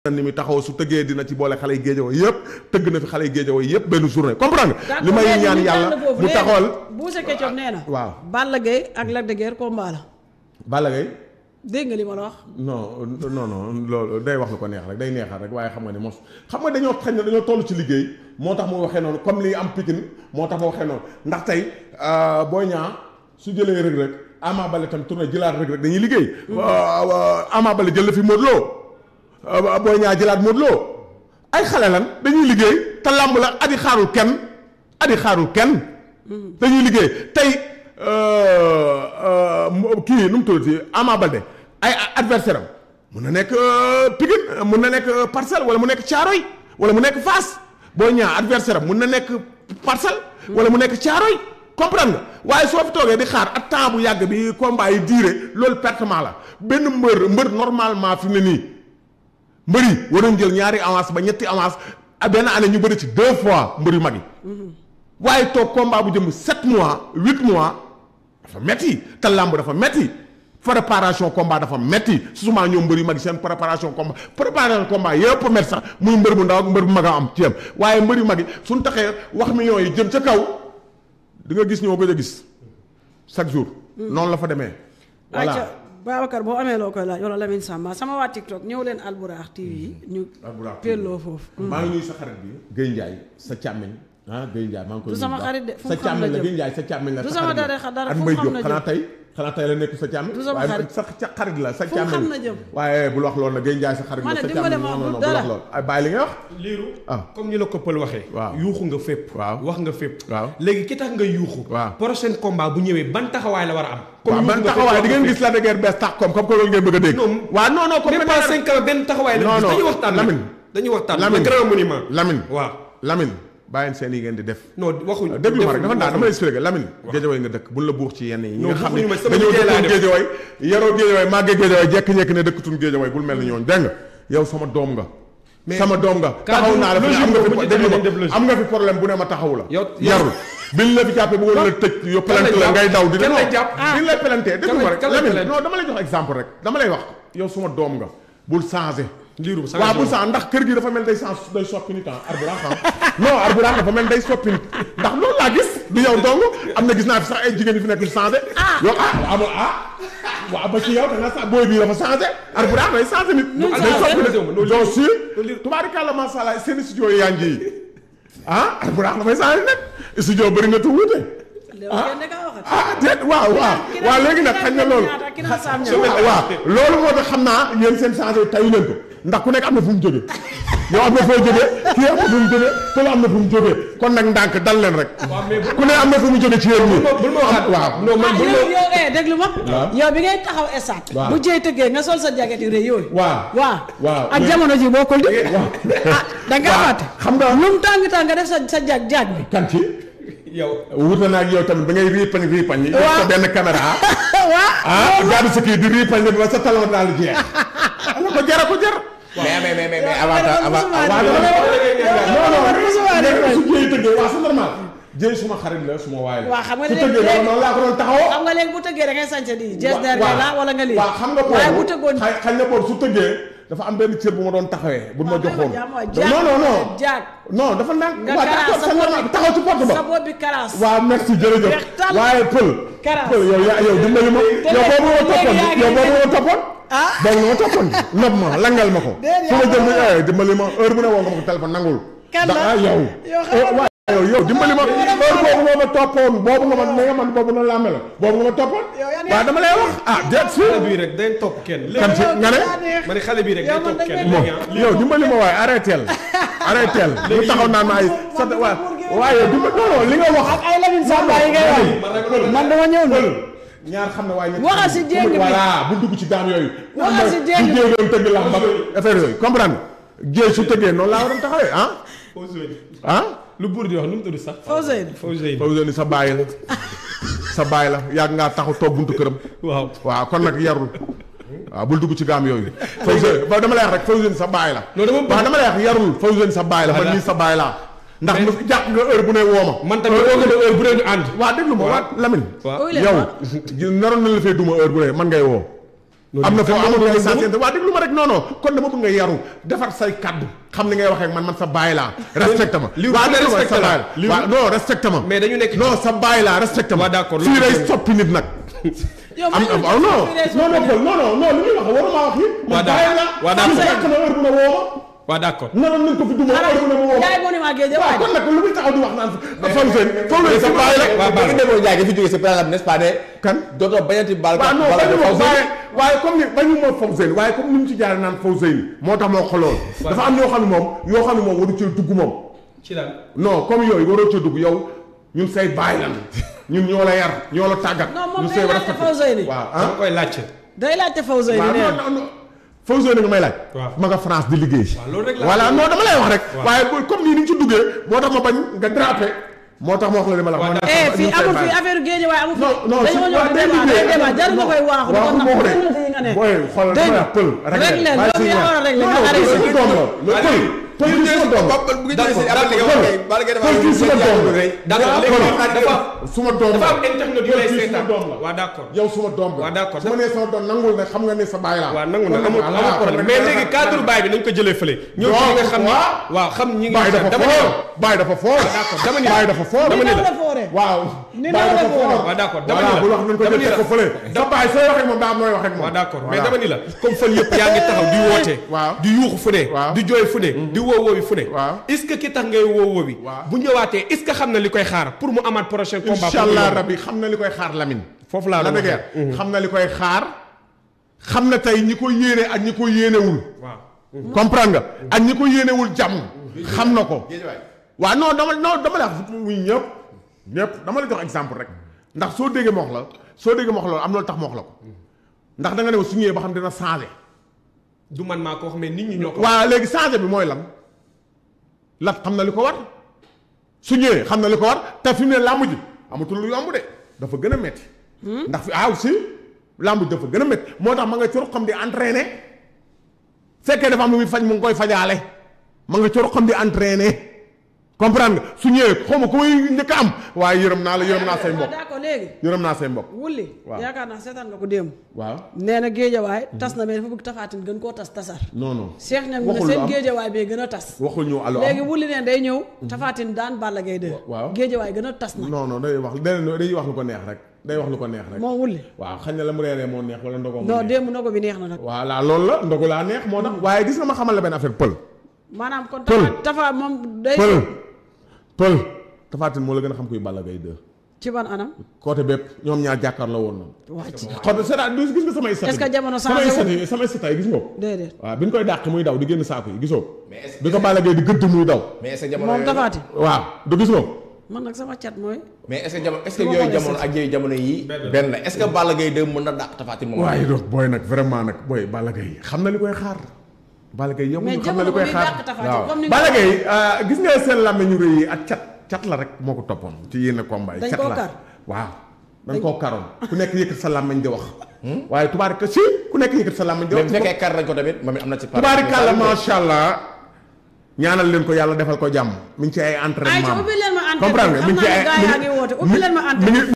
ni mi taxaw su tëggee dina ci boole xale yi géejawoo yëpp tëgg na fi xale yi géejawoo yëpp benn journée comprendre nga li may ñaan yàlla mu taxawal Boucher Ketchup nee na waaw Balla Gaye ak Lac de Guiers combat la Balla Gaye dégg nga li ma la wax non non non loolu day wax lu ko neex rek day neexal rek waaye xam nga ne mos xam nga dañoo xañ ne dañoo toll ci liggéey moo tax mu waxee noonu comme li am Pikine moo tax mu waxee noonu ndax tey Boy Niang su jëlee Reug Reug Ama Baldé tam tourné jëlaat Reug Reug dañuy liggéey Ama Baldé jël la fi Modou Lo Boy Niang jëlaat Modou Lo ay xale lan dañuy liggéey te làmb la adi xaarul kenn adi xaarul kenn dañuy liggéey tey kii nu mu tuddati Ama Baldé ay adversaire am mun na nekk Pikine mun na nekk Parcelles wala mu nekk Thiaroye wala mu nekk Fass Boy Niang adversaire am mun na nekk Parcelles wala mu nekk Thiaroye comprendre nga waaye soo fi toogee di xaar ak temps bu yàgg bi combat yi diire loolu pertement la benn mbër mbër normalement fi mu ne nii mbër yi waroon jël ñaari avance ba ñetti avance benn année ñu bëri ci deux fois mbër yu mag yi waaye toog combat bu jëm sept mois huit mois dafa metti te làmb dafa metti préparation combat dafa metti souvent ñoom mbër yu mag yi seen préparation combat préparation combat yëpp metti sax muy mbër bu ndaw ak mbër bu mag a am ci yam waaye mbër yu mag yi suñ taxee wax millions yi jëm ca kaw di nga gis ñoo gëj a gis chaque jour noonu la fa demee voilà acca Babacar boo amee loo koy laaj wala Lamine Samba sama waa TikTok ñëw leen Albourakh TV ñu Albourakh pelloo foofu maa ngi nuyu sa xarit bi Guèye Ndiaye sa càmmiñ ah Guèye Ndiaye maa ngi koy Du sama nuyu bu xarit de, baax. fu mu sa xam na càmmiñ la jëm. Guèye Ndiaye sa càmmiñ la Du sa sama xarit dara la. dara, At fu mu Mbaye xam Diop na xanaa jëm. tey xanaa tey la nekk sa càmmiñ Du sama waaye xarit. sa sa xarit la sa Fu mu càmmiñ xam la. na jëm. waaye bul wax loolu nag Guèye Ndiaye sa xarit Ma la ne sa dimbale càmmiñ ma, non non du non bul dara. wax loolu ay bàyyi li nga wax liiru ah. comme ñu la ko pël waxee Waaw. yuuxu nga fépp Waaw. wax nga fépp Waaw. léegi ki tax nga yuuxu Waaw. prochain combat bu ñëwee ban taxawaay la war a am waaw yuuxu ban nga fépp, taxawaay wax di nga ngeen fépp. gis la de guerre bees tax comme comme que loolu ngeen bëgg a dégg Non. waaw non non comme même pas cinq ans benn taxawaay la Non, gis non. dañuy waxtaan nag. Lamine. dañuy waxtaan le Lamine. grand monument Lamine waaw Lamine bàyyi seen yi ngeen di def non waxuñu déglu ma rek dafa defuñu- ndaa dama lay expliqué Lamine géejawaay nga dëkk buñ la buux ci yenn yi ñi Non, nga xam ne buuxuñu ma, sama dañoo liggéey laa dëkkoon def. géejawaay yaroo géejawaay màggee géejawaay jekki-jekki ne dëkkatun géejawaay bul mel ni ñooñu dégg nga yow sama doom nga Mais sama doom nga cadre taxaw naa la fi logique am nga boobu fi ñu déglu demee dañ def ma logique. am nga fi problème bu ne ma taxaw la Yow- yow- yarul biñ la fi jàppee bëggoon la tëj yo Kan pelante lañ la jàpp? ngay daw di Kan non lañ jàpp? biñ lay pelantee déglu ma rek kan lañ Lamine pelante? non dama lay jox exemple rek dama lay wax yow suma doom nga bul changé liiru sa waaw bu sax ndax kër gi dafa mel day sens day soppi nit ah Albourakh ah non Albourakh dafa mel day soppi nit ndax loolu laa gis du yow dong am na gis naa fi sax ay jigéen yu fi nekk yu changé yow ah amul ah waaw ba ci yow da nga sax booy bii dafa changé Albourakh day changé nit Nu mu day changé? soppi Loolu nit donc si tubaarikàlla macha allah seen studio yi yaa ngi yi ah Albourakh dafay changé nit studio bëri nga tu wuute léegi kenn da kaa waxat ah déet waaw waaw waaw léegi nag xañ na loolu ki naan saam waaw ñaar waaw loolu moo tax xam naa yéen seen changé tayu leen ko ndax ku nekk am na fu mu jógee yow am na foo jógee kii am na fu mu jógee kële am na fu mu jógee kon nag ndànk dal leen rek ku ne am na fu mu jógee ci yéen ñi bul ma waxaat waaw non man ah bul yow ma yow eh déglu ma yow bi ngay taxaw esat Waaw. bu jëy tëggee nga sol sa jaget yu rëy yooyu waaw waaw waaw. ak jamono ji bokkul di ah da nga waaw fàtte xam nga lu mu tàng tàng nga def sa sa jag jag bi kan ci yow wuute naa ak yow tamit ba ngay riipañ riipañ yi def sa benn caméra waaw ah gaadu sa kii di riipañ ba sa talon daal di jeex ana ko jara ko jar mais mais mais mais mais avant avant musuma waaw def. dama non non musuma def. mais su jéey tëggee waaw c'est normal jéey suma xarit la suma waay la waaw xam nga su léegi tëggee léegi- noonu laa ko doon taxawoo xam nga léegi bu tëggee da ngay sañse di jees der waaw la wala nga lii waaw xam nga waaye bu boobu tëggoon xay xañ na boobu su tëggee dafa am benn cër bu ma doon taxawee bu ma waaw joxoon jàmm waay, jaag non non non jaag non dafa naan nga waaw karaas d'accord sa c'est bopp normal bi taxaw ci porte ba sa bopp bi karaas waaw merci jërëjëf Weex tàll. waaye pël Karaas. pël yow yaa yow dimbali ma yow boobu ma toppoon léegi yaa ngi yow boobu ma toppoon Ah. boobu ma toppoon nopp ma langal ma ko Déedéet, fu ma yaa jël ma eh dimbali ma heure bu ne woo nga ma ko téléphone nangul Kan ndax la? ah yow Yow xam Eh, nga- waaye yow yow dimbali ma heure boobu nga ma toppoon boobu nga ma ne nga man boobu noonu laa mel boobu nga ma toppoon Yow yaa ne- waaw dama lay wax ah déet si xale bii rek day topp kenn léegi kan ci nga ne ma ne xale bii rek Yow day man topp dañ kenn may- léegi ah yow dimbali ma waaye arrêtel arrêtel bu taxaw naan ma ay sa waa waaye yow dimbali non non li nga wax ak ay Lamine Samba yi ngay wax man dama ñëw na ñaar xam ne waaye ñett Waxal si jéng bi. voilà bu dugg ci daam yooyu Waxal si jéng bi. su jéegoon tëgg la mbag affaire yooyu comprendre nga jéeg su tëggee noonu laa waroon taxawee ah ah lu buur di wax nu mu tudd sax Fawzeyni Fawzeyni Fawzeyni sa baay la sa baay la yàgg ngaa taxaw toog buntu këram waaw waaw kon nag yarul waaw bul dugg ci gaam yooyu Fawzeyni ba dama lay wax rek Fawzeyni sa baay la Non, dama bëgg- waaw dama lay wax yarul Fawzeyni sa baay la man Voilà. nii sa baay laa ndax mu jàpp nga heure bu ne wooma man tamit oo nga ne heure bu dee ñu ànd waa déglu ma waa Lamine waaw Ooy leen yow ma. naroon na la fee duma heure bu ne man ngay woo am na foo am na amul lu ay mu sensé waa déglu ma rek non non kon dama bëgg nga yaru defar say kaddu xam ni ngay waxee ak man man sa baay laa respecte ma li waa li déglu ma respecté sa la. baay li waaw non respecte ma mais dañu nekk ci- non sa baay laa respecte ma Waa d'accord, fii loolu day dëgg la. soppi nit nag yow am ma am ñëw oh, non fii day non non soppi non non non li muy wax waruma wax yi Waa man d'accord. baay la Waa am sa d'accord. yàq na heure bu ne woo waa d'accord ma naroon nañ ko fi duma heure bu ne mu woo ma yaay monument géej waaw waay kon nag lu muy taxaw di wax naan Fallou Sène Fallou Sène sa baay la Waa ba baal nga demoo Ndiaye gi fi jógee si par exemple n'est-ce pas ne. kan dootoo bañati bal. waaw non bala bañu de ma Fawzeyni. waaye waaye comme ni bañu ma Fawzeyni waaye comme ni mu ci jaare naan Fawzeyni moo tax moo xolool dafa am yoo xam ne moom yoo xam ne moom waru cee dugg moom ci lan non comme yooyu waroo cee dugg yow ñun say baay lan ñun ñoo la yar ñoo la tàggat Non, moom ñu day say laajte respecté. Fawzeyni. waaw dama ah koy laajte day laajte Fawzeyni waaw nee non non non Fawzeyni nga may laaj Waaw. ma nga France di liggéey waaw loolu rek la voilà non dama lay wax rek Waaw. waaye bu- comme nii ni ñu ci duggee moo tax ma bañ nga drapé moo tax ma wax la li ma la wax Waaw, ma ne eh ñun fii say amul baay fii affaire géej waay amul non non dañoo ñëw waaw di day débat day liggéey. débat jarul nga koy waaxu waaw di ko moo ko nax de. yi nga ne booy xoolal dégg dama nga la pël rek leen bàyyi loolu si yaa ñaar. war a régler non nga non arrêté pël doom la mais pël pël ñu kii jëlee suma doom bopp bu ñu jëlee si D'accord, après li nga d'accord. wax kay bala ngay pël kii suma doom la d'accord Voilà, léegi pël. moom dafa suma doom dafa la am internet yu lay Pël kii seetaan suma doom la waa d'accord yow suma doom la Waaw, d'accord. su ma nee sama doom nangul ne xam nga ne sa baay laa waaw nangu na Kon amul nag, amul voilà, problème kon mais nag, léegi nag, cadre nag. baay bi nañ ko jëlee fële ñëw ci ñi nga xam ni waaw. waaw xam ñi nga baay dafa dama ne foor baay dafa foor d'accord dama ni baay dafa foor dama ni Ni la la fooree. waaw Ni baay la dafa foor. foor waaw d'accord dama voilà ni la bu wax nañ ko dama jël ni teg la ko fële sa baay sooy wax ak moom daa am nooy wax ak moom waaw d'accord mais Voilà. dama ni la comme fan yëpp yaa ngi taxaw di woote Waaw. di yuuxu fu ne Waaw. di jooy fu ne di woo woowi fu ne Waaw. est-ce que ki tax ngay woo woowi Waaw. bu ñëwaatee est-ce que xam na li koy xaar pour mu amaat prochain combat incha allah rabbi xam na li koy xaar Lamine foofu laa la doon dëggeer waxee. xam na li koy xaar xam na tey ñi ko yéene ak ñi ko yéenewul waaw comprendre nga ak ñi ko yéenewul jàmm xam na ko Géej waay. waaw non dama non dama la wax muy ñëpp ñëpp dama la jox exemple rek ndax soo déggee ma wax la soo déggee ma wax la am na lu tax ma wax la ko ndax da nga ne ma su ñëwee ba xam dina changé du man maa ko wax mais nit ñi ñoo ko waaw léegi changé bi mooy lan lat xam na li ko war su ñëwee xam na li ko war te fi mu ne làmb ji amatul lu yomb de dafa gën a metti ndax fi aaw si làmb ji dafa gën a metti moo tax ma nga coro xam di entraîner fekkee dafa am lu muy faj mu ngi koy fajaale ma nga coro xam di entraîner comprendre nga su ñëwee xaw ma ku may njëkk a am waaye yërëm naa la yërëm naa say waaw mbokk d'accord léegi yërëm naa say mbokk wulli Waaw. yaakaar naa seetaan nga ko démb waaw nee na géejawaay tas na mais dafa bëgg tafaatin gën koo tas tasar non non Cheikh ñam ne waxul lu seen am géejawaay bee gën a tas waxul ñu allo léegi am wulli neen day ñëw tafaatin daan Balla Gaye 2 waaw. géejawaay gën a tas na non non day wax day day wax lu ko neex rek day wax lu ko neex rek moom wulli waaw xañ na la mu reeree moo neex wala ndogoo moo non neex démb ndogo bi neex na nag voilà loolu la ndogu laa neex moo tax waaye gis nga ma xamal la benn affaire pël maanaam kon Pël. tafa tafa moom day pël pël tafaatin moo la gën a xam kuy Balla Gaye 2 ci ban anam côté bépp ñoom ñaar jàkkaar la woon noonu waa ci xool c'est gis nga samay stat Est-ce que jamono samay changé stat wu? yi samay stat yi gis nga ko déedéet waaw bi ñu koy dàq muy daw di génn saako yi gisoo Mais est-ce- bi ko Balla Gaye di gëdd muy daw mais est-ce que jamono moom yooyu- tafaatin waaw du gis nga ko man nag sama cat mooy mais est-ce que jamono est-ce que Su ma yooyu xoolee jamono sax. ak yooyu jamono yi Benn. benn la est-ce que Balla Gaye 2 mën na dàq Tapha Tine moom waaye donc booy nag vraiment nag booy Balla Gaye xam na li koy xaar Balla Gaye yëpp mais xam na jamono li bu koy muy xaar dàq tafaatin waaw. comme ni nga Balla ko Gaye ah, gis nga seen làmmiñu rëy yi ak cat cat la rek moo ko toppoon ci yenn combat yi Dañ cat koo la kar. waaw dañ koo karoon ku nekk yëkkat sa làmmiñ di wax waaye tubaari ka si ku nekk yëkkat sa làmmiñ di mais wax bu fekkee kar nañ ko tamit moom it am na ci part tubaari kàlla macha allah ñaanal leen ko yàlla defal ko jàmm mi ngi ci ay entraînement ay ca ubbi leen ma antenne comprendre nga mi xam ngi ci naa ay ne gaa yaa ngi woote ubbi leen ma antenne mi ngi